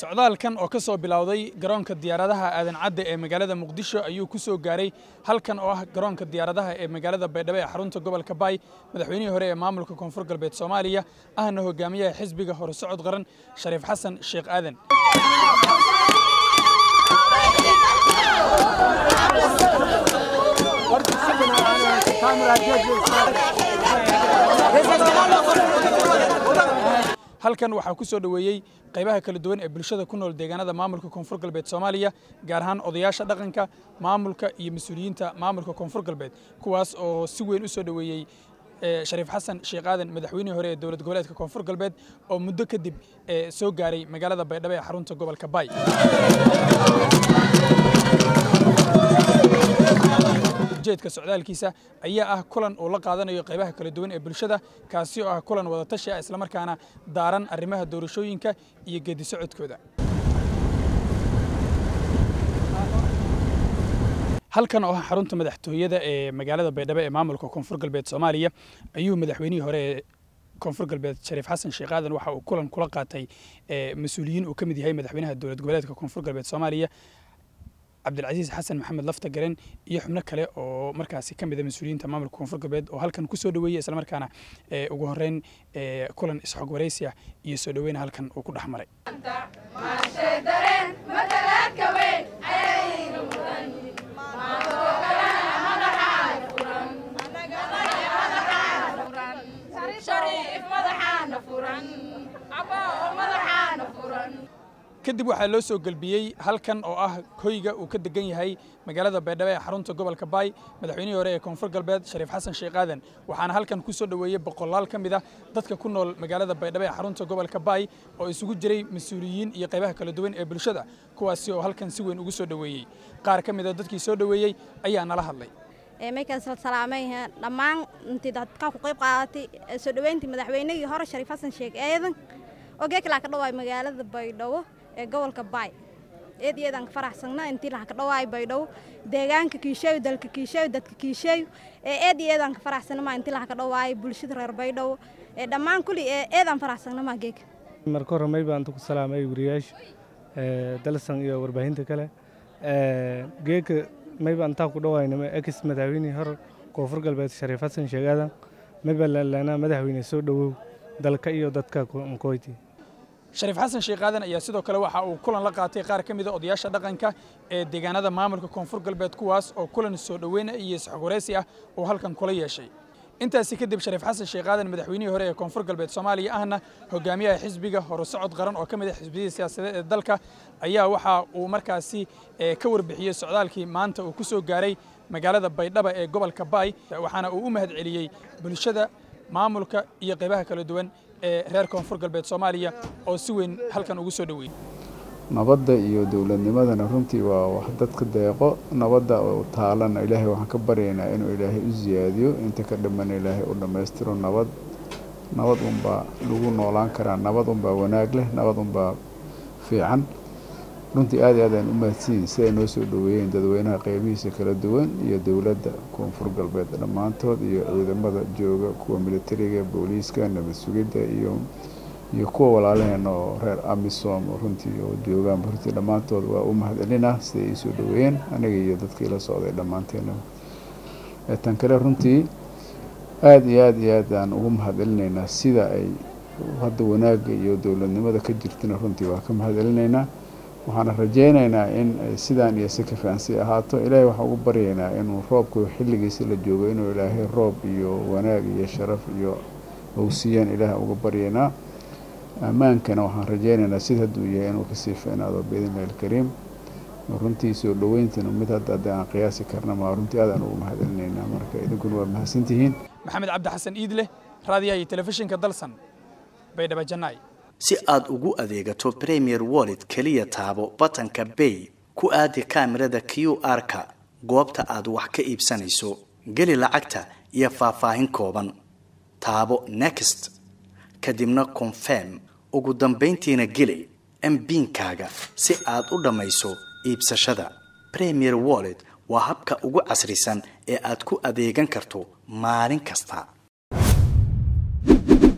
socdaalkan oo ka soo bilowday garoonka diyaaradaha aadan cadde ee magaalada muqdisho ayuu ku soo gaaray halkan oo ah garoonka diyaaradaha ee magaalada baydhabo ee xarunta gobolka baay madaxweynihii hore ee maamulka koonfur galbeed soomaaliya ahna hogaamiyaha xisbiga hore socod qaran shariif xasan sheekh aadan halkan waxaa ku soo dhoweeyey qaybaha kala duwan ee bulshada ku nool deegaanada maamulka koonfur galbeed soomaaliya gaar ahaan odayaasha dhaqanka maamulka iyo mas-uuliyiinta maamulka koonfur galbeed kuwaas oo si weyn u soo dhoweeyey shariif xasan sheekh aadan madaxweynihii hore ee dowlad goboleedka koonfur galbeed oo muddo kadib soo gaaray magaalada baydhabo ee xarunta gobolka baay ujeedka socdaalkiisa ayaa ah kulan uu la qaadanayo qaybaha kala duwan ee bulshada kaasi oo ah kulan wadatashi ah islamarkaana daaran arrimaha doorashooyinka iyo geedi socodkooda halkan oo ah xarunta madaxtooyada ee magaalada baydhabo ee maamulka koonfur galbeed soomaaliya ayuu madaxweynihii hore ee koonfur galbeed shariif xasan sheekh aadan waxa uu kulan kula qaatay mas-uuliyiin uu ka mid yahay madaxweynaha dowlad goboleedka koonfur galbeed soomaaliya cabdilcasiis xasan maxamed lafta garen iyo xubno kale oo markaasi ka mid a mas-uuliyiinta maamulka koonfur galbeed oo halkan ku soo dhoweeyey islamarkaana ugu horreyn kulan isxog waraysi ah iyo soo dhoweyna halkan uu ku dhex maray kadib waxaa loo soo gelbiyey halkan oo ah hoyga uu ka degan yahay magaalada baydhabo ee xarunta gobolka baay madaxweynihii hore ee koonfur galbeed shariif xasan sheekh aadan waxaana halkan ku soo dhoweeyey boqolaal ka mid ah dadka ku nool magaalada baydhabo ee xarunta gobolka baay oo isugu jiray mas-uuliyiin iyo qaybaha kala duwan ee bulshada kuwaasi oo halkan si weyn ugu soo dhoweeyey qaar ka mid a dadkii soo dhoweeyey ayaa nala hadlay markaas la salaamay dhammaan intii dadka ku qayb qaadatay soo dhoweyntii madaxweynihii hore shariif xasan sheekh aadan oo geeklaa ka dhawaay magaalada baydhabo ee gobolka baay eed iyadaan ka faraxsannaa intii laha ka dhawaay baydhabo deegaanka kiisheeyo dalka kiisheeyo dadka kiisheeyo ee eed iyadaan ka faraxsannamaa intii laha ka dhawaay bulshada reer baydhabo ee dhammaan kulli ee eedaan faraxsannamaa geeka marka hore may baan ku salaamay wariyaasha dalsan iyo warbaahinta kale geeka may baan intaa ku dhawaynama ex madaxweynihii hore koonfur galbeed shariif xasan sheekh aadan may baan laalana madaxweyne soo dhowow dalka iyo dadka nkoyti shariif xasan sheekh aadan ayaa sidoo kale waxa uu kulan la qaatay qaar ka mid a odayaasha dhaqanka ee deegaanada maamulka koonfur galbeed kuwaas oo kulan soo dhoweyna iyo isxogwaraysi ah uu halkan kula yeeshay intaasi kadib shariif xasan sheekh aadan madaxweynihii hore ee koonfur galbeed soomaaliya ahna hogaamiyaha xisbiga hore socod qaran oo ka mid ah xisbiyadii siyaasadeed ee dalka ayaa waxa uu markaasi ka warbixiyey socdaalkii maanta uu ku soo gaaray magaalada baydhaba ee gobolka baay waxaana uu u mahad celiyey bulshada maamulka iyo qaybaha kala duwan ee reer koonfur galbeed soomaaliya oo si weyn halkan ugu soo dhoweeyey nabadda iyo dowladnimadana runtii waa wax dadka deeqo nabadda oo taalana ilaahay waxaan ka baryaynaa inuu ilaahay u siyaadiyo inta ka dhamana ilaahay u dhammaystiro nabad nabad unbaa lagu noolaan karaa nabad unbaa wanaag leh nabad unbaa fiican runtii aad iyo aad aan u mahadsiyin si ay noo soo dhoweeyeen dadweynaha qeybihiisa kala duwan iyo dowladda koonfur galbeed dhammaantood iyo ciidamada jooga kuwa militariga booliiska nabad sugidda iyo iyo kuwa walaalaheena oo reer amisom runtii oo joogaan runtii dhammaantood waa u mahad celinaa siday ii soo dhoweeyeen aniga iyo dadkii la socday dhammaanteena tan kale runtii aada iyo aad iyo aad aan ugu mahad celinaynaa sida ay hadda wanaagga iyo dowladnimada ka jirtana runtii waa ka mahad celinaynaa waxaana rajaynaynaa in sidaan iyo si ka fiicansi ahaato ilaahay waxaan ugu baryaynaa inuu roobku xilligiisa la joogo inuu ilaahay roob iyo wanaag iyo sharaf iyo owsiyaan ilaahay uga baryaynaa ammaankana waxaan rajaynaynaa sida hadduu yahay inuu kasii fiicnaado biidnillahi alkariim runtii soo dhoweyntana mid hadda haddii aan qiyaasi karna maa runtii aadaan ugu mahad celinaynaa marka idinkuna waa mahadsantihiin maxamed cabdi xasan iidleh raadiyaha iyo telefishinka dalsan baydhabo jannaay si aad ugu adeegato premier wallet keliya taabo batanka bay ku aadi kaamirada q r-ka goobta aad wax ka iibsanayso geli lacagta iyo faahfaahin kooban taabo next kadibna confirm ugu dambayntiina geli mbiinkaaga si aad u dhammayso iibsashada premier wallet waa habka ugu casrisan ee aad ku adeegan karto maalin kasta